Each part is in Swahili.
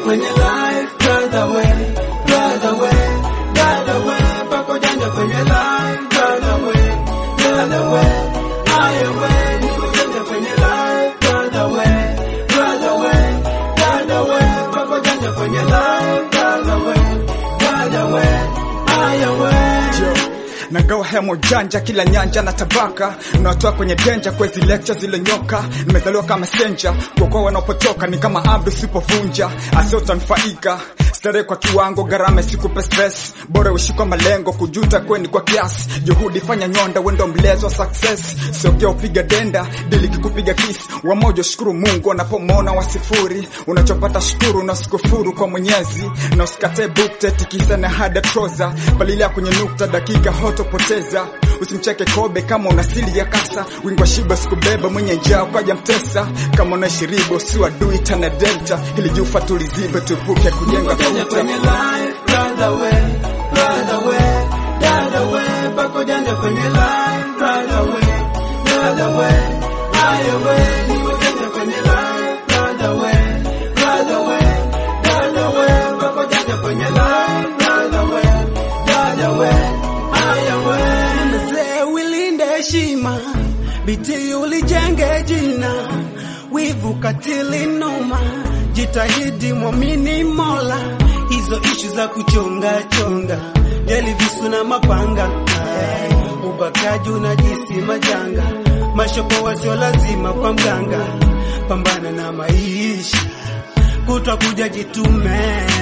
kwenye life brother we brother we brother we pako janja kwenye life brother we brother we aya we niko janja kwenye life brother we brother we brother we pako janja kwenye life brother we brother we aya we nagawa hemo janja kila nyanja na tabaka nawatoa kwenye denja kwezi lecture zile nyoka nimezaliwa kama senja kuokoa wanaopotoka ni kama abdu sipovunja asiotanufaika starehe kwa kiwango gharama isikupe stress bora uishi kwa malengo kujuta kweni kwa kiasi juhudi fanya nyonda wendo mlezo wa success siokea upiga denda dili kikupiga kisi wamoja shukuru mungu wanapomona wa sifuri unachopata shukuru na usikufuru kwa mwenyezi na usikate bukte tikisa na hada troza palilia kwenye nukta dakika hotopoteza usimcheke kobe kama una sili ya kasa wingwa shiba sikubeba mwenye njaa ukaja mtesa kama unaishi ribo si wadui tana delta ili jufa tulizibe tuepuke kujenga Janja kuta kwenye life, brother we, brother we, brother we, pako janja kwenye life, brother we, brother we, aya we, niko janja kwenye life, brother we, brother we, brother we, pako janja kwenye life, brother we, brother we, aya we. Mzee ulinde heshima, bidii ulijenge jina, wivu katili noma, jitahidi mwamini Mola, hizo ishu za kuchonga chonga, jeli visu na mapanga, Ay, ubakaji unajisi majanga, mashopo wasio lazima kwa mganga, pambana na maisha, kutwa kuja jitume,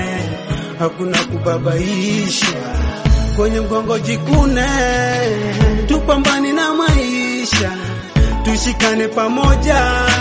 hakuna kubabaisha kwenye mgongo jikune, tupambani na maisha, tushikane pamoja,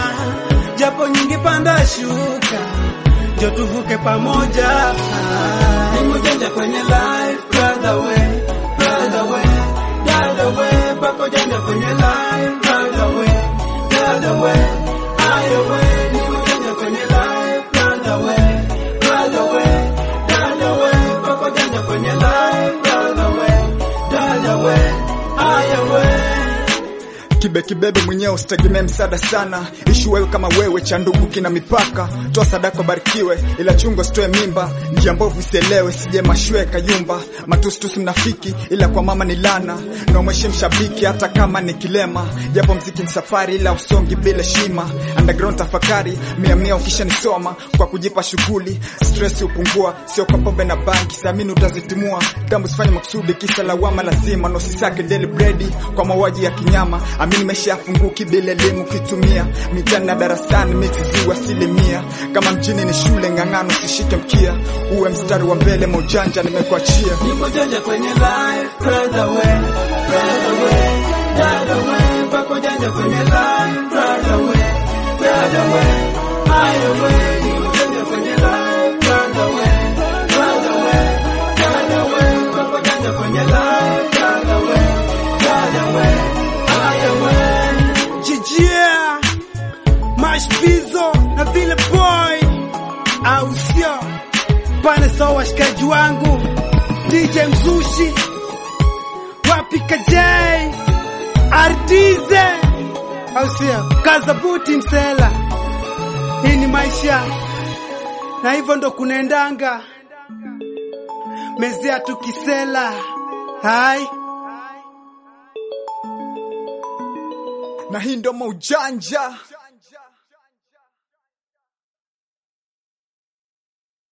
japo nyingi panda shuka, jo tuvuke pamoja. Niko janja kwenye life, brother we, brother we, brother we, pako janja kwenye life, brother we, brother we, aya we, niko janja kwenye life, brother we, brother we, brother we, pako janja kwenye life, brother we, brother we, aya we. kibe kibebe mwenyewe usitegemee msaada sana ishi wewe kama wewe cha ndugu kina mipaka toa sadaka barikiwe ila chungo sitoe mimba njia mbovu isielewe sije mashwe kayumba matustusi mnafiki ila kwa mama ni lana na umweshi mshabiki hata kama ni kilema japo mziki ni safari ila usongi bila shima underground tafakari mia mia ukisha nisoma kwa kujipa shughuli stress hupungua sio kwa pombe na banki siamini utazitimua kama usifanye makusudi kisa lawama lazima na usisake daily bread kwa mauaji ya kinyama amini maisha yafunguki bila elimu kitumia mitani na darasani miti ziwe asilimia kama mjini ni shule ng'ang'ano usishike mkia uwe mstari wa mbele maujanja nimekuachia Niko janja kwenye life, brother we, brother we, brother we, pako janja kwenye life, brother we, brother we, aya we, niko janja kwenye life, brother we, brother we, brother we, pako janja kwenye life, brother we, brother we, aya we. Jijia mashpizo na vile boy, au sio? Pane sawa washikaji wangu DJ Mzushi wapi kajai Ardize au sio? Kazabuti msela, hii ni maisha na hivyo ndo kunaendanga mezea tukisela hai na hii ndo maujanja